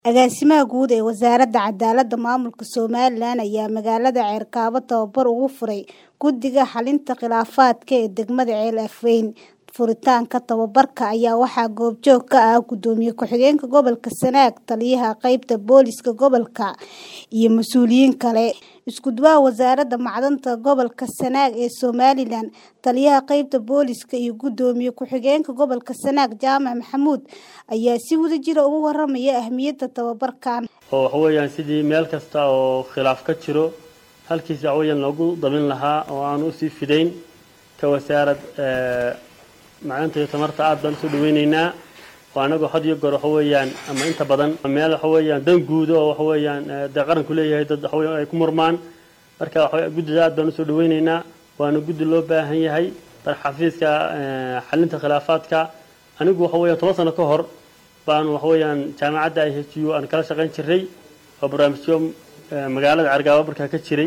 Agaasimaha guud ee Wasaaradda Cadaaladda Maamulka Somalilan ayaa magaalada Ceerkabo tababar ugu furay Guddiga Xalinta Khilaafaadka ee degmada Ceel Afweyn. Furitaanka tababarka ayaa waxaa goobjoog ka ah Gudoomiye Ku-xigeenka Gobolka Sanaag, Taliyaha Qaybta Booliska Gobolka, iyo mas'uuliyiin kale. Isku duwaha Wasaaradda Macdanta Gobolka Sanaag ee Somalilan, Taliyaha Qaybta Booliska, iyo Gudoomiye Ku-xigeenka Gobolka Sanaag Jaamac Maxamuud ayaa si wadajir ah uga warramaya ahmiyadda tababarkan. oo waxa weeyaan sidii meel kasta oo khilaaf ka jiro halkiisa waxa weeyaan loogu dabin lahaa oo aan usii fidayn ka wasaarad macdanta iyo tamarta aad baan usoo dhaweyneynaa oo anagoo had iyo goor waxa weeyaan ama inta badan meel waxa weeyaan dan guud oo waxa weeyaan dee qaranku leeyahay dad waxa weeyaan ay ku murmaan marka waxa guddida aad baan usoo dhaweyneynaa waana guddi loo baahan yahay dar xafiiska xalinta khilaafaadka anigu waxa weeyaan toban sano ka hor baan waxa weeyaan jaamacadda IHU aan kala shaqayn jiray oo barnaamijyo magaalada Ceerkabo markaa ka jiray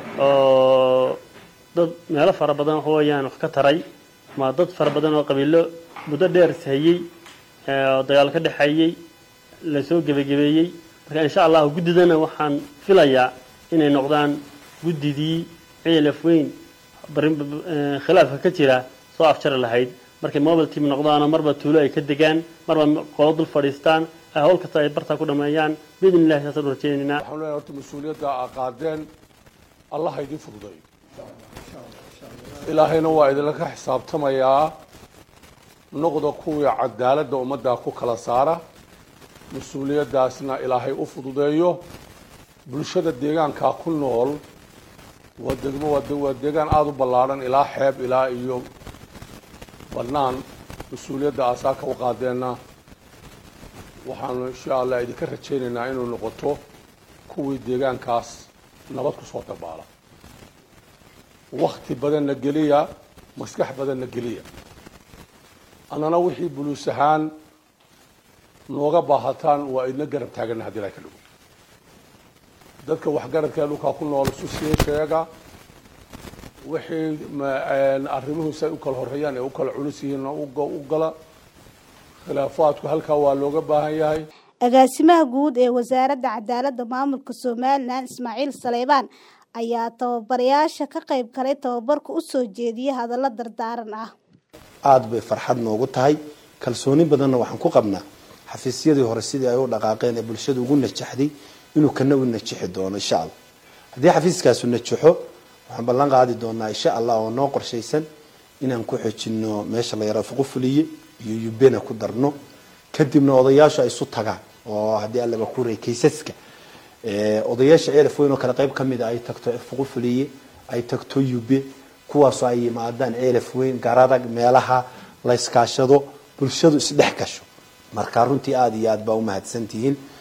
oo dad meelo fara badan waxa weeyaan wax ka taray ma dad fara badan oo qabiilo muddo dheer hayay oo dagaal ka dhaxeeyay la soo gebagabeeyey marka insha allah guddidana waxaan filayaa inay noqdaan guddidii ceel afweyn khilaafka ka jira soo afjari lahayd markay mobile team noqdaano marba tuulo ay ka degaan marba qolo dul fadhiistaan hawl kasta ay bartaa ku dhameeyaan biidn illahi saasaan u rajaynaynaa waxaan leeyahay horta mas-uuliyadda aa qaadeen allah ha idin fududay ilaahayna waa idinla ka xisaabtamayaa noqda kuwii cadaaladda ummaddaa ku kala saara mas-uuliyaddaasna ilaahay u fududeeyo bulshada deegaankaa ku nool waa degmo waa deegaan aada u ballaadhan ilaa xeeb ilaa iyo bannaan mas-uuliyadda aasaaka u qaadeenna waxaanu insha allah idinka rajaynaynaa inuu noqoto kuwii deegaankaas nabad ku soo dabaala wakti badanna geliya maskax badanna geliya annana wixii buluus ahaan nooga baahataan waa idna garab taaganna haddii ilahay ka dhigo dadka waxgaradka dhulkaa ku nool isu sii sheega wixii arrimuhu say u kala horeeyaan ee u kala culus yihiinna u gala khilaafaadku halkaa waa looga baahan yahay agaasimaha guud ee wasaaradda cadaaladda maamulka somalilan ismaaciil saleybaan ayaa tababarayaasha ka qayb galay tababarka u soo jeediyay hadallo dardaaran ah aada bay farxad noogu tahay kalsooni badanna waxaan ku qabnaa xafiisyadii hore sidii ay u dhaqaaqeen ee bulshada ugu najaxday inuu kana u najixi doono insha allah haddii xafiiskaasu najaxo waxaan ballan qaadi doonaa insha allah oo noo qorshaysan inaan ku xojino meesha la yara fuqufuliye iyo yubena ku darno kadibna odayaashu ay isu tagaan oo haddii allaba ku rey kaysaska odayaasha ceelaf weyn oo kale qayb ka mid a ay tagto fuqufuliye ay tagto yube kuwaasoo ay yimaadaan ceelaf weyn garadag meelaha la iskaashado bulshadu isdhex gasho marka runtii aada iyo aad baa u mahadsantihiin